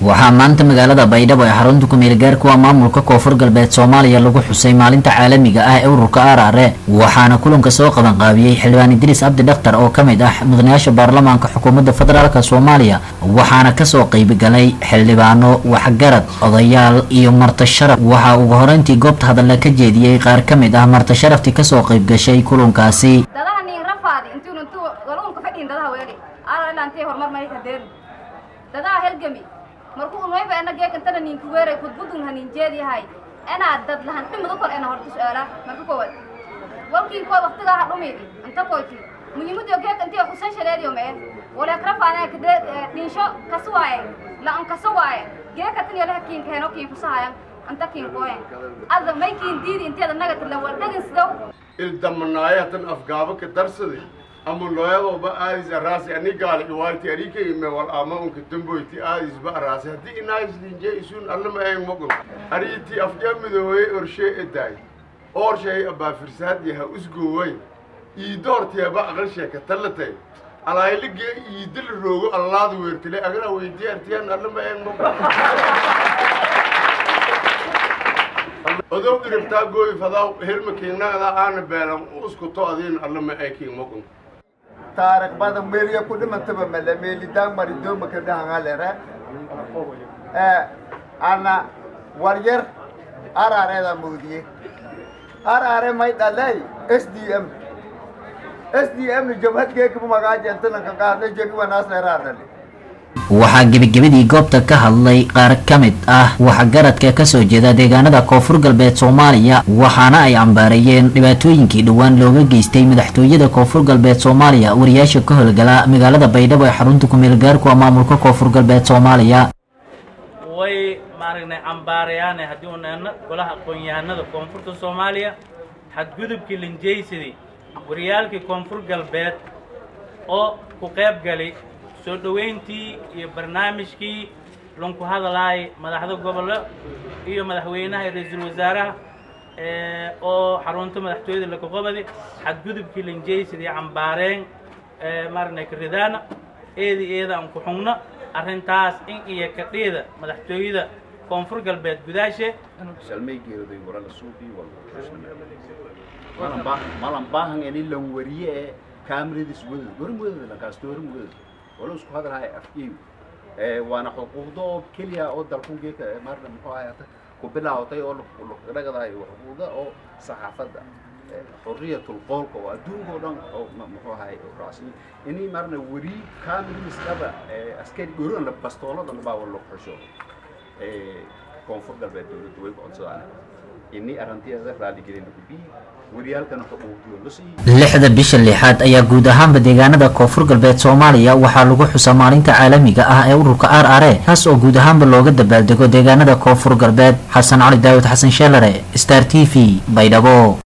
waxaa maanta magaalada baydhabo ee xarunta kumeel gaarkuwa maamulka koonfur galbeed soomaaliya lagu xusay maalinta caalamiga ah ee ururka arare waxaana kulanka soo qabanqaabiyey xildhibaan idriis cabdi dhakhtar oo ka mid ah mudanayaasha baarlamaanka xukuumadda federaalk soomaaliya waxaana kasoo qeybgalay xildhibaano waxgarad odayaal iyo marti sharaf waxaa ugu horeyntii goobta hadalla ka jeediyey qaar ka mid ah marti sharaftii kasoo qeybgashay kulankaasi dadaha nin rafaadi intuu intuu galuunka fadhiin dadaha weeli aara ilaa intee horumar may kadeen dadaha helgami markuu unwayba ena geekantana ninka weeray kudbudun hanin jeediyahay enaa dad lahan dhimidu kor ena horta su-aala marka koowaad walkiin koo waqtigaa ha dhumidi inta koyti muhiimadiyo geekantiyo kusan shaleediyo mee waleek rafaadee kadee dhinsho kasu waaye la-an kasu waaye geekataniyo leha kiin keeno kiin kusahayan anta kiin kooyen ada may kiin diidi inteeda nagatirlan waa dhegin sidow ildamanayatan afgaaba ka darsadi ama looyadoba aadis araasi ani gaali iwaarti arika ime wal ama unka damboyti aadis ba araasi haddii inaadis linje isun allama eeng mogun ariiti afjaa midooye orshe edaay oorshay abaafirsaadi ha usgooway iidoorteeba aqal sheeka tallatay alaayilige iidil roogo allaada weertile agana weydiye artiyan allama eeng mogun odow diribtaa gooy fadaa helma kiignagada aana beelan uskuto adiin allama ee kiing mogun taariikh badan meeliya ku dhimantaba male meelidaan maridooma ka dhahangalere ee ana waryar arareeda moodiye arare may dhalay s d m s d m ni jabhadgeekaba magaajentananka qaadna jegiwanaasleeraadhali waxaa gebagabadii goobta ka hadlay qaar ka mid ah waxgaradka kasoo jeeda deegaanada koonfur galbeed soomaaliya waxaana ay cambaareeyeen dhibaatooyinkii dhowaan looga geystay madaxtooyada koonfur galbeed soomaaliya wariyaasha ka howlgala magaalada baydhabo ee xarunta kumeel gaarkuwa maamulka koonfur galbeed soomaaliya way maaragnay cambaarayaane haddii uu neeno golaha aqoon-yahanada koonfurta soomaaliya xadgudubkii linjaysadii wariyaalkii koonfur galbeed oo ku qayb galay soo dhoweyntii iyo barnaamijkii lunku hadalaay madaxda gobollo iyo madaxweynaha iyo ra-iisul wasaaraha oo xarunta madaxtooyada lakaqobadi xadgudubkii linjaysadii cambaareen maaragna karidaana eedi eeda aan ku xugno arrintaas in iyo kadheeda madaxtooyada koonfur galbeed gudaashe shalmaygeeday warala suuqii walba malan baahan ini lan wariye ee kaamiradiis wadada gorin wadada lankaasto horin wadada wala isku hadalhaya afgeeyu waana xuquuqda oo keliya oo dalkungeeka maarna muxuu ahaata ku bilaawtay oo dhagadahay xuquuqda oo saxaafadda xuriyatul qoolka oo adduunka oo dhan oo muxuu ahay raacsan inay maarna wari kaamiradiis dhaba askari gorin la bastoolada baa wala xusho koonfur galbeed dowladda way ku codsadaan ini arrinteeda raaligelin lagu bii wariyaalkana xuquuqdooda la siiyo lixda bisha lixaad ayaa guud ahaanba deegaanada koonfur galbeed soomaaliya waxaa lagu xusaa maalinta caalamiga ah ee ururka r r e kaas oo guud ahaanba looga dabaaldego deegaanada koonfur galbeed xasan cali daawud xasan sheelare star t v baydhabo